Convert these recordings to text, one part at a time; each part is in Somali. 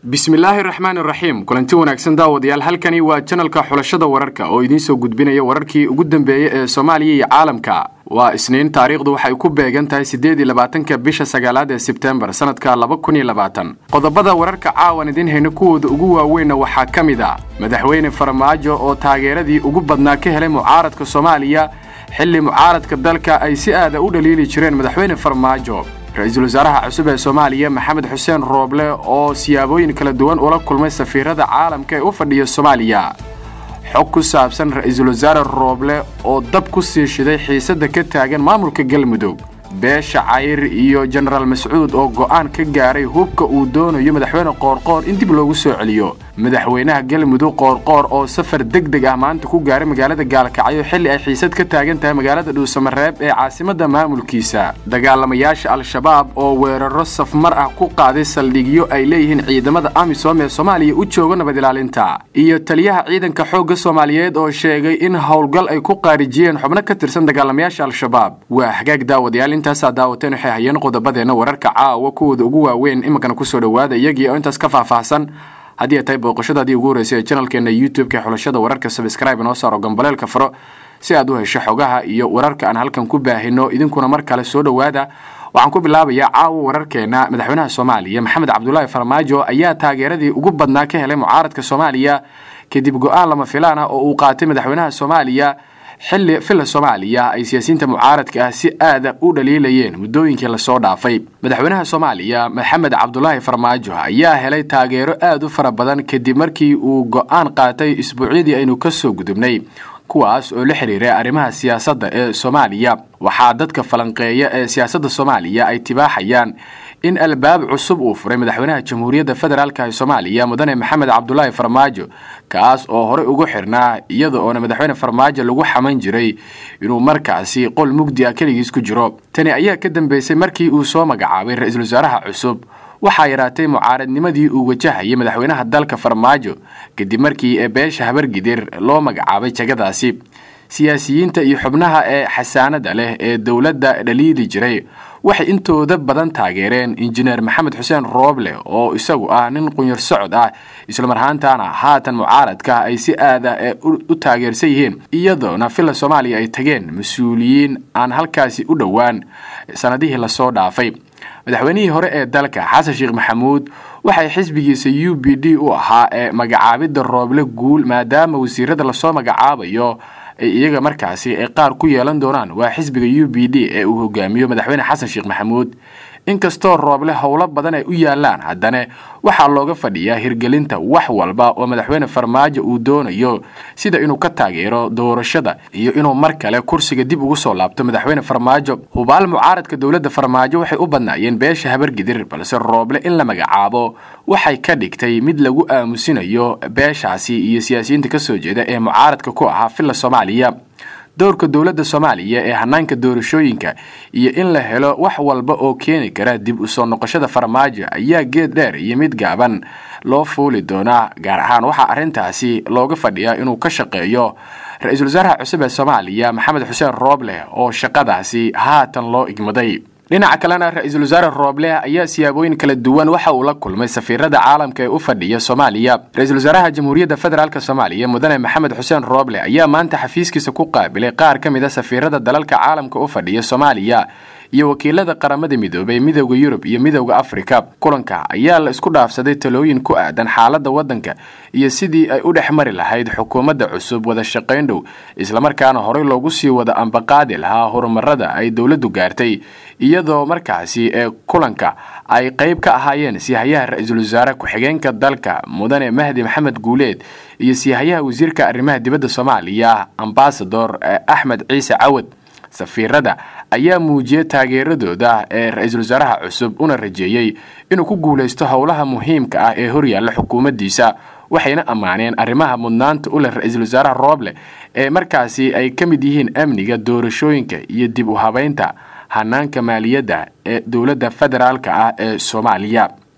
bismillaahi raxmaan iraxiim kulanti wanaagsan daawadayaal halkani waa janalka xulashada wararka oo idiin soo gudbinaya wararkii ugu dambeeyey ee soomaaliya iyo caalamka waa isniin taariikhdu waxay ku beegan tahay siddeed iyo labaatanka bisha sagaalaad ee sebtembar sanadka laba kun iyo labaatan qodobada wararka caawan idiin hayno kuwooda ugu waaweynna waxaa ka mid a madaxweyne farmaajo oo taageeradii ugu badnaa ka helay mucaaradka soomaaliya xilli mucaaradka dalka ay si aada u dhaliili jireen madaxweyne farmaajo ra-iisul wasaaraha cusub ee soomaaliya maxamed xuseen rooble oo siyaabooyin kala duwan ula kulmay safiirada caalamka ee u fadhiya soomaaliya xog ku saabsan ra-iisul wasaare rooble oo dab ku sii shiday xiisadda ka taagan maamulka galmudug beesha cayr iyo jenaraal mascuud oo go'aan ka gaaray hubka uu doonayo madaxweyne qoorqoor in dib loogu soo celiyo madaxweynaha galmudug qoorqoor oo safar deg deg ah maanta ku gaaray magaalada gaalkacyo xilli ay xiisad ka taagan tahay magaalada dhuusamareeb ee caasimadda maamulkiisa dagaalamayaasha al-shabaab oo weeraro safmar ah ku qaaday saldhigyo ay leeyihiin ciidamada amisom ee soomaaliya u jooga nabad ilaalinta iyo taliyaha ciidanka xoogga soomaaliyeed oo sheegay in howlgal ay ku qaarijiyeen xubno ka tirsan dagaalamayaasha al-shabaab waa hagaag daawadayaal intaasaa daawateen waxay hayeen qodobadeenna wararka caawa kuwooda ugu waaweyn iminkana kusoo dhowaada iyagii oo intaas ka faahfaahsan haddii ay tahay booqashadaadii ugu horreysay ee janalkeena youtube-ka ee xulashada wararka sabscribe noo saaro gambaleelka faro si aad u hesho xogaha iyo wararka aan halkan ku baahino idinkuna mar kale soo dhowaada waxaan ku bilaabayaa caawa wararkeena madaxweynaha soomaaliya maxamed cabdulaahi farmaajo ayaa taageeradii ugu badnaa ka helay mucaaradka soomaaliya kadib go-aan lama filaan ah oo uu qaatay madaxweynaha soomaaliya xilli villa soomaaliya ay siyaasiyiinta mucaaradka ah si aada u dhaliilayeen muddooyinkii lasoo dhaafay madaxweynaha soomaaliya maxamed cabdulaahi farmaajo ayaa helay taageero aad u fara badan kadib markii uu go-aan qaatay isbuucyadii aynu ka soo gudubnay kuwaas oo la xiriiray arrimaha siyaasadda ee soomaaliya waxaa dadka falanqeeya ee siyaasadda soomaaliya ay tibaaxayaan in albaab cusub uu furay madaxweynaha jamhuuriyadda federaalka ee soomaaliya mudane maxamed cabdulaahi farmaajo kaas oo horey ugu xirnaa iyada oona madaxweyne farmaajo lagu xaman jiray inuu markaasi qol mugdi ah keligiis ku jiro tani ayaa ka dambeysay markii uu soo magacaabay ra-iisul wasaaraha cusub waxaa yaraatay mucaaradnimadii uu wajahayay madaxweynaha dalka farmaajo kadib markii ee beesha habargidir loo magacaabay jagadaasi siyaasiyiinta iyo xubnaha ee xasaanada leh ee dowladda dhaliili jiray waxay intooda badan taageereen injineer maxamed xuseen rooble oo isagu ah nin qunyar socod ah islamarhaantana haatan mucaaradka ay si aada ee u taageersan yihiin iyadoona villa soomaaliya ay tageen mas-uuliyiin aan halkaasi u dhowaan sanadihii lasoo dhaafay madaxweynihii hore ee dalka xasan sheekh maxamuud waxay xisbigiisa u b d u ahaa ee magacaabidda rooble guul maadaama wasiirada lasoo magacaabayo ay iyaga markaasi ay qaar ku yeelan doonaan waa xisbiga u b d ee uu hogaamiyo madaxweyne xasan sheekh maxamuud inkastoo rooble howlo badan ay u yaalaan haddana waxaa looga fadhiyaa hirgelinta wax walba oo madaxweyne farmaajo uu doonayo sida inuu ka taageero doorashada iyo inuu mar kale kursiga dib ugu soo laabto madaxweyne farmaajo hubaal mucaaradka dowladda farmaajo waxay u badnaayeen beesha habargidir balse rooble in la magacaabo waxay ka dhigtay mid lagu aamusinayo beeshaasi iyo siyaasiyiinta kasoo jeeda ee mucaaradka ku ahaa villa soomaaliya dowrka dowladda soomaaliya ee hanaanka doorashooyinka iyo in la helo wax walba oo keeni kara dib u soo noqoshada farmaajo ayaa geed dheer iyo mid gaaban loo fuuli doonaa gaar ahaan waxaa arrintaasi looga fadhiyaa inuu ka shaqeeyo ra-iisul wasaaraha cusub ee soomaaliya maxamed xuseen rooble oo shaqadaasi haatan loo igmaday dhinaca kalena ra-iisul wasaare rooble ayaa siyaabooyin kala duwan waxa uu la kulmay safiirada caalamka ee u fadhiya soomaaliya ra-iisul wasaaraha jamhuuriyadda federaalk soomaaliya mudane maxamed xuseen rooble ayaa maanta xafiiskiisa ku qaabilay qaar ka mid a safiirada dalalka caalamka u fadhiya soomaaliya iyo wakiilada qaramada midoobay midowda yurub iyo midowda afrika kulanka ayaa la isku dhaafsaday talooyin ku aadan xaaladda waddanka iyo sidii ay u dhex mari lahayd xukuumadda cusub wada shaqayn dhow islamarkaana horey loogu sii wada ambaqaadi lahaa horumarada ay dowladdu gaartay iyadoo markaasi ee kulanka ay qayb ka ahaayeen sihayaha ra-iisul wasaare ku-xigeenka dalka mudane mahdi maxamed guuleed iyo sihayaha wasiirka arrimaha dibadda soomaaliya ambasador axmed ciise cawad safiirada ayaa muujiyay taageeradooda ee ra-iisul wasaaraha cusub una rajeeyey inuu ku guulaysto howlaha muhiimka ah ee horyaalla xukuumaddiisa waxayna ammaaneen arrimaha mudnaanta u leh ra-iisul wasaaraha rooble ee markaasi ay ka mid yihiin amniga doorashooyinka iyo dib u habeynta hanaanka maaliyadda ee dowladda federaalka ah ee soomaaliya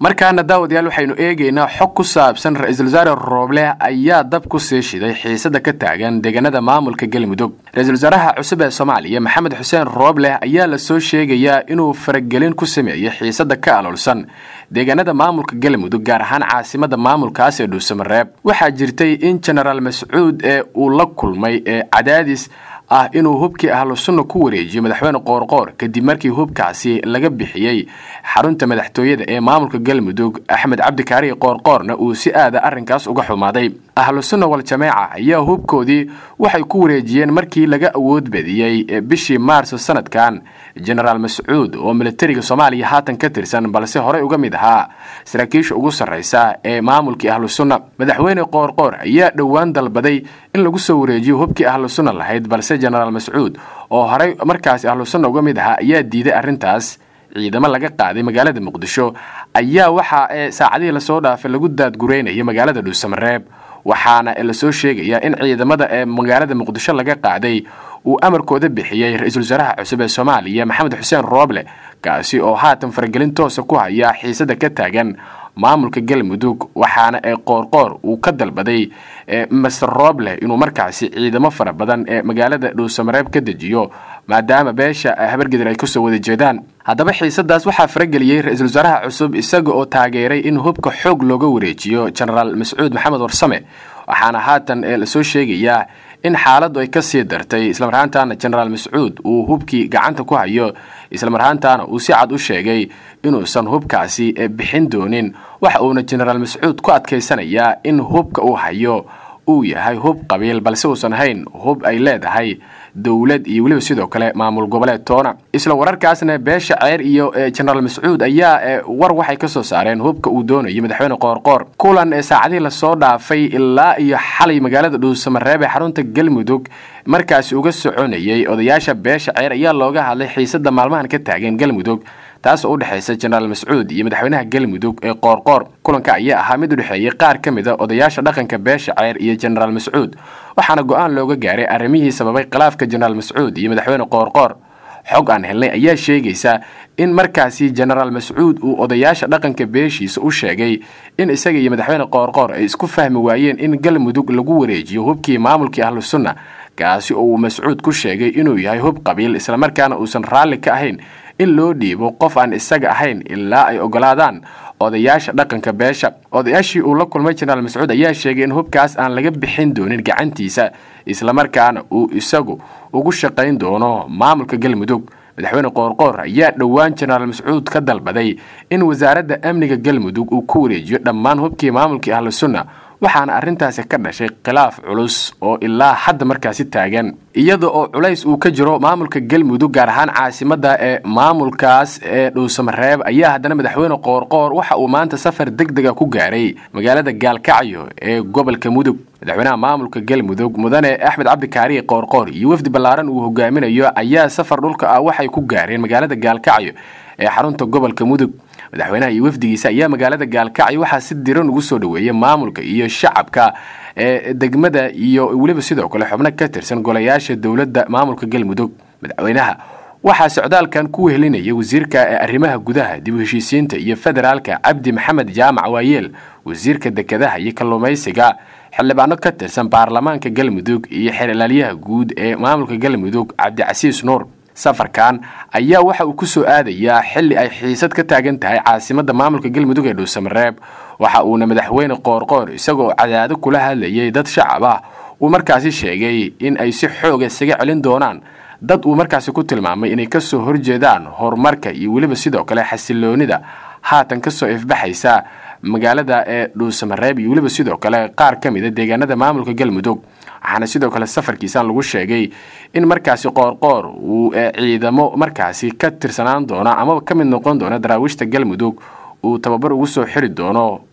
markaana daawadayaal waxaynu eegaynaa xog ku saabsan ra-iisul wasaare rooble ayaa dab ku sii shiday xiisada ka taagan deegaanada maamulka galmudug ra-iisul wasaaraha cusub ee soomaaliya maxamed xuseen rooble ayaa lasoo sheegayaa inuu faragelin ku sameeyey xiisada ka aloolsan deegaanada maamulka galmudug gaar ahaan caasimada maamulkaas ee dhuusamareeb waxaa jirtay in genaraal mascuud ee uu la kulmay ee cadaadis ah inuu hubkii ahlu sunna ku wareejiyo madaxweyne qoorqoor kadib markii hubkaasi laga bixiyey xarunta madaxtooyada ee maamulka galmudug axmed cabdikaari qoorqoorna uu si aada arrinkaas uga xumaaday ahlu sunna wal jameeca ayaa hubkoodii waxay ku wareejiyeen markii laga awood badiyey bishii maarso sanadkan genaraal mascuud oo militariga soomaaliya haatan ka tirsan balse horey uga mid ahaa saraakiisha ugu sarraysa ee maamulkii ahlu sunna madaxweyne qoorqoor ayaa dhowaan dalbaday in lagu soo wareejiyo hubkii ahlu sunna lahayd balse genaraal mascuud oo horey markaasi ahlu sunna uga mid ahaa ayaa diiday arrintaas ciidamo laga qaaday magaalada muqdisho ayaa waxa ee saacadihii lasoo dhaafay lagu daadgureynaya magaalada dhuusamareeb waxaana lasoo sheegayaa in ciidamada ee magaalada muqdisho laga qaaday uu amarkooda bixiyey ra-iisul wasaaraha cusub ee soomaaliya maxamed xuseen rooble kaasi oo haatan faragelin toosa ku haya xiisada ka taagan maamulka galmudug waxaana ee qoorqoor uu ka dalbaday master rooble inuu markaasi ciidamo fara badan ee magaalada dhuusamareeb ka dejiyo maadaama beesha habargeder ay kasoo wada jeedaan haddaba xiisadaas waxaa farageliyey ra-iisul wasaaraha cusub isaga oo taageeray in hubka xoog looga wareejiyo genaraal mascuud maxamed warsame waxaana haatan lasoo sheegayaa in xaaladdu ay ka sii dartay islamarhaantaana genaraal mascuud uu hubkii gacanta ku hayo islamarhaantaana uu si cad u sheegay inuusan hubkaasi bixin doonin waxa uuna genaraal mascuud ku adkaysanayaa in hubka uu hayo uu yahay hub qabiil balse uusan ahayn hub ay leedahay dowlad iyo weliba sidoo kale maamul goboleed toona isla wararkaasna beesha ceer iyo genaraal mascuud ayaa war waxay ka soo saareen hubka uu doonayo madaxweyne qoorqoor kulan ee saacadihii lasoo dhaafay ilaa iyo xalay magaalada dhuusamareeb ee xarunta galmudug markaasi uga soconayay odayaasha beesha ceer ayaa looga hadlay xiisada maalmahan ka taagan galmudug taas oo u dhexaysa genaraal mascuud iyo madaxweynaha galmudug ee qoorqoor kulanka ayaa ahaa mid u dhexeeyey qaar ka mid a odayaasha dhaqanka beesha ceer iyo genaraal mascuud waxaana go-aan looga gaaray arrimihii sababay khilaafka genaraal mascuud iyo madaxweyne qoorqoor xog aan helnay ayaa sheegaysa in markaasi genaraal mascuud uu odayaasha dhaqanka beeshiisa u sheegay in isaga iyo madaxweyne qoorqoor ay isku fahmi waayeen in galmudug lagu wareejiyo hubkii maamulkii ahlu sunna kaasi oo uu mascuud ku sheegay inuu yahay hub qabiil islamarkaana uusan raalli ka ahayn in loo dhiibo qof aan isaga ahayn ilaa ay ogolaadaan odayaasha dhaqanka beesha odayaashii uu la kulmay genaraal mascuud ayaa sheegay in hubkaas aan laga bixin doonin gacantiisa islamarkaana uu isagu ugu shaqayn doono maamulka galmudug madaxweyne qoorqoor ayaa dhowaan genaraal mascuud ka dalbaday in wasaaradda amniga galmudug uu ku wareejiyo dhammaan hubkii maamulkii ahlu sunna waxaana arrintaasi ka dhashay khilaaf culus oo ilaa hadda markaasi taagan iyada oo culays uu ka jiro maamulka galmudug gaar ahaan caasimada ee maamulkaas ee dhuusamareeb ayaa haddana madaxweyne qoorqoor waxa uu maanta safar deg dega ku gaaray magaalada gaalkacyo ee gobolka mudug madaxweynaha maamulka galmudug mudane axmed cabdikaari qoorqoor iyo wafdi ballaaran uu hogaaminayo ayaa safar dhulka ah waxay ku gaareen magaalada gaalkacyo ee xarunta gobolka mudug madaxweynaha iyo wafdigiisa ayaa magaalada gaalkacyo waxaa si diran ugu soo dhoweeyay maamulka iyo shacabka ee degmada iyo weliba sidoo kale xubno ka tirsan golayaasha dowladda maamulka galmudug madaxweynaha waxaa socdaalkan ku wehelinaya wasiirka arrimaha gudaha dib u heshiisiinta iyo federaalka cabdi maxamed jaamac waayeel wasiirka dekedaha iyo kalluumaysiga xildhibaano ka tirsan baarlamaanka galmudug iyo xeerlaaliyaha guud ee maamulka galmudug cabdicasiis nuur safarkan ayaa waxa uu ku soo aadayaa xilli ay xiisad ka taagan tahay caasimada maamulka galmudug ee dhuusamareeb waxa uuna madaxweyne qoorqoor isagoo cadaado kula hadlayay dad shacab ah uu markaasi sheegay in ay si xooga isaga celin doonaan dad uu markaasi ku tilmaamay inay kasoo horjeedaan horumarka iyo weliba sidoo kale xasiloonida haatan kasoo ifbaxaysa magaalada ee dhuusamareeb iyo weliba sidoo kale qaar ka mid a deegaanada maamulka galmudug waxaana sidoo kale safarkiisan lagu sheegay in markaasi qoorqoor uu ciidamo markaasi ka tirsanaan doono amaba ka mid noqon doono daraawiishta galmudug uu tababar ugu soo xiri doono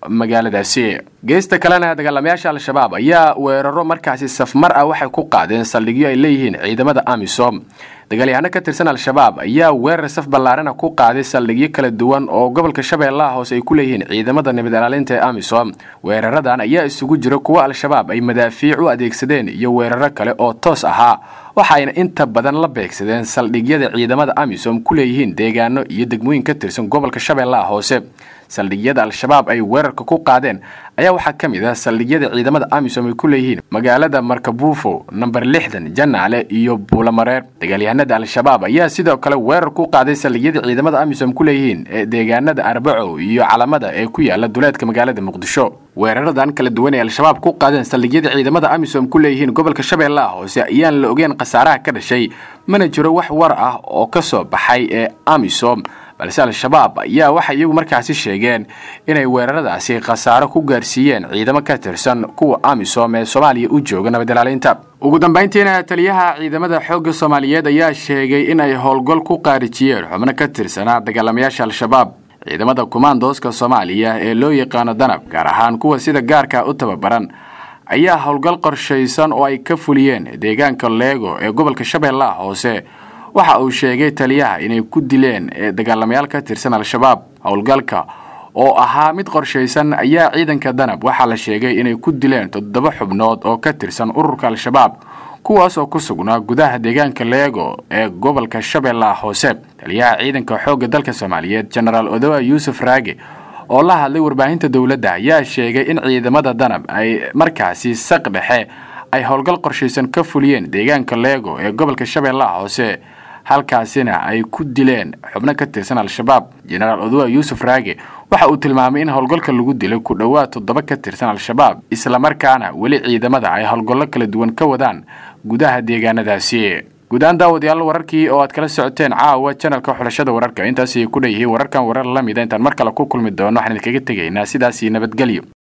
magaaladaasi geesta kalena dagaalamayaasha al-shabaab ayaa weeraro markaasi safmar ah waxay ku qaadeen saldhigyo ay leeyihiin ciidamada amisom dagaalyahaano ka tirsan al-shabaab ayaa weerar saf ballaarana ku qaaday saldhigyo kala duwan oo gobolka shabeellaha hoose ay ku leeyihiin ciidamada nabad ilaalinta ee amisom weeraradan ayaa isugu jira kuwo al-shabaab ay madaafiic u adeegsadeen iyo weeraro kale oo toos ahaa waxayna inta badan la beegsadeen saldhigyada ciidamada amisom ku leeyihiin deegaano iyo degmooyin ka tirsan gobolka shabeellaha hoose saldhigyada al-shabaab ay weerarka ku qaadeen ayaa waxaa ka mid ah saldhigyada ciidamada amisom ay ku leeyihiin magaalada markabuufo namber lixdan janaale iyo buulamareer dagaalyahanada al-shabaab ayaa sidoo kale weerar ku qaaday saldhigyada ciidamada amisom ku leeyihiin ee deegaanada arbaco iyo calamada ee ku yaala duleedka magaalada muqdisho weeraradan kala duwan ee al-shabaab ku qaadeen saldhigyada ciidamada amisom ku leeyihiin gobolka shabeellaha hoose ayaan la ogeyn khasaaraha ka dhashay mana jiro wax war ah oo ka soo baxay ee amisom balse al-shabaab ayaa waxay iyagu markaasi sheegeen inay weeraradaasi khasaaro ku gaarsiiyeen ciidamo ka tirsan kuwa amisom ee soomaaliya u jooga nabad ilaalinta ugu dambayntiina taliyaha ciidamada xoogga soomaaliyeed ayaa sheegay in ay howlgal ku qaarijiyeen xubno ka tirsanaa dagaalamayaasha al-shabaab ciidamada kumaandooska soomaaliya ee loo yaqaano danab gaar ahaan kuwa sida gaarka u tababaran ayaa howlgal qorshaysan oo ay ka fuliyeen deegaanka leego ee gobolka shabeellaha hoose waxa uu sheegay taliyaha inay ku dileen dagaalamayaal ka tirsan al-shabaab howlgalka oo ahaa mid qorshaysan ayaa ciidanka danab waxaa la sheegay inay ku dileen toddoba xubnood oo ka tirsan ururka al-shabaab kuwaas oo ku sugnaa gudaha deegaanka leego ee gobolka shabeellaha hoose taliyaha ciidanka xoogga dalka soomaaliyeed genaraal odowa yuusuf raage oo la hadlay warbaahinta dowladda ayaa sheegay in ciidamada danab ay markaasi saq dhexe ay howlgal qorshaysan ka fuliyeen deegaanka leego ee gobolka shabeellaha hoose halkaasina ay ku dileen xubno ka tirsan al-shabaab jenaraal odowa yuusuf raage waxa uu tilmaamay in howlgalka lagu dilay ku dhowaad toddoba ka tirsan al-shabaab islamarkaana weli ciidamada ay howlgallo kala duwan ka wadaan gudaha deegaanadaasi guud-aan daawadayaal wararkii oo aad kala socoteen caawa janalka xulashada wararka intaasay ku dhan yihiin wararkan warar la mida intaan mar kale ku kulmi doono waxaan idinkaga tegaynaa sidaasii nabadgelyo